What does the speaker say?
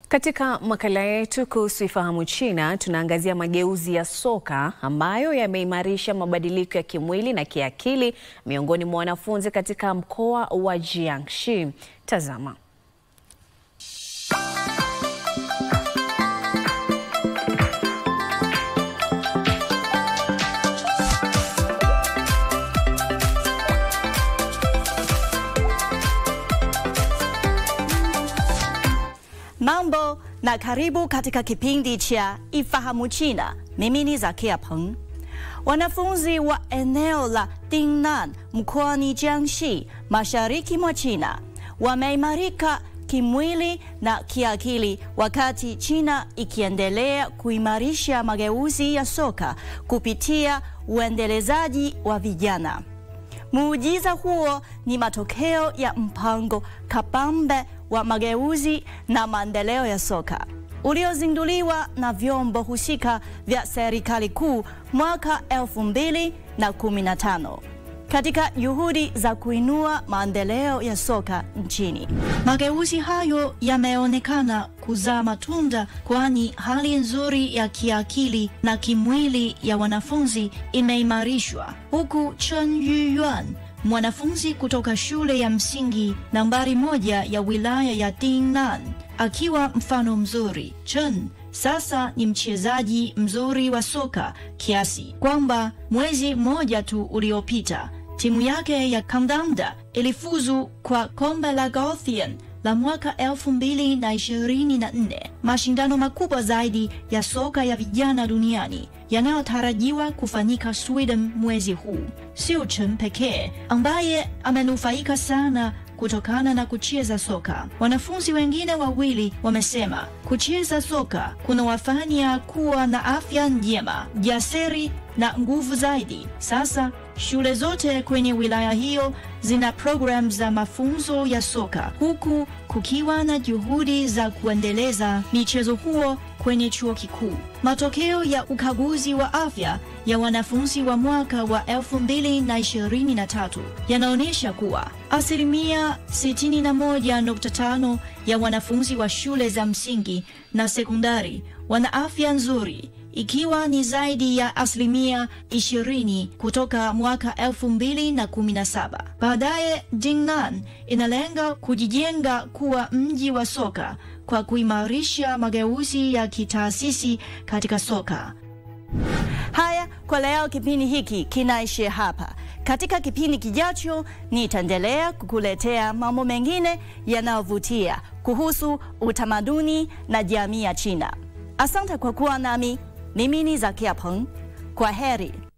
Katika makala yetu kuhusu Ifahamu China tunaangazia mageuzi ya soka ambayo yameimarisha mabadiliko ya kimwili na kiakili miongoni mwa wanafunzi katika mkoa wa Jiangxi. Tazama. Mambo na karibu katika kipindi cha Ifahamu China. Mimi ni Zakia Peng. Wanafunzi wa eneo la Dingnan mkoani Jiangxi, mashariki mwa China, wameimarika kimwili na kiakili wakati China ikiendelea kuimarisha mageuzi ya soka kupitia uendelezaji wa vijana. Muujiza huo ni matokeo ya mpango kabambe wa mageuzi na maendeleo ya soka uliozinduliwa na vyombo husika vya serikali kuu mwaka 2015 katika juhudi za kuinua maendeleo ya soka nchini. Mageuzi hayo yameonekana kuzaa matunda, kwani hali nzuri ya kiakili na kimwili ya wanafunzi imeimarishwa, huku Chen Yuyuan mwanafunzi kutoka shule ya msingi nambari moja ya wilaya ya Dingnan akiwa mfano mzuri. Chen sasa ni mchezaji mzuri wa soka kiasi kwamba mwezi mmoja tu uliopita timu yake ya kandanda ilifuzu kwa kombe la Gothian la mwaka 2024, mashindano makubwa zaidi ya soka ya vijana duniani yanayotarajiwa kufanyika Sweden mwezi huu. Sio Chen pekee ambaye amenufaika sana kutokana na kucheza soka. Wanafunzi wengine wawili wamesema kucheza soka kunawafanya kuwa na afya njema, jasiri na nguvu zaidi. Sasa shule zote kwenye wilaya hiyo zina programu za mafunzo ya soka, huku kukiwa na juhudi za kuendeleza michezo huo kwenye chuo kikuu. Matokeo ya ukaguzi wa afya ya wanafunzi wa mwaka wa 2023 yanaonyesha kuwa asilimia 61.5 ya wanafunzi wa shule za msingi na sekondari wana afya nzuri ikiwa ni zaidi ya asilimia 20 kutoka mwaka 2017. Baadaye, Jingnan inalenga kujijenga kuwa mji wa soka kwa kuimarisha mageuzi ya kitaasisi katika soka. Haya, kwa leo kipindi hiki kinaishia hapa. Katika kipindi kijacho nitaendelea kukuletea mambo mengine yanayovutia kuhusu utamaduni na jamii ya China. Asante kwa kuwa nami. Mimi ni Zakia Peng. Kwa heri.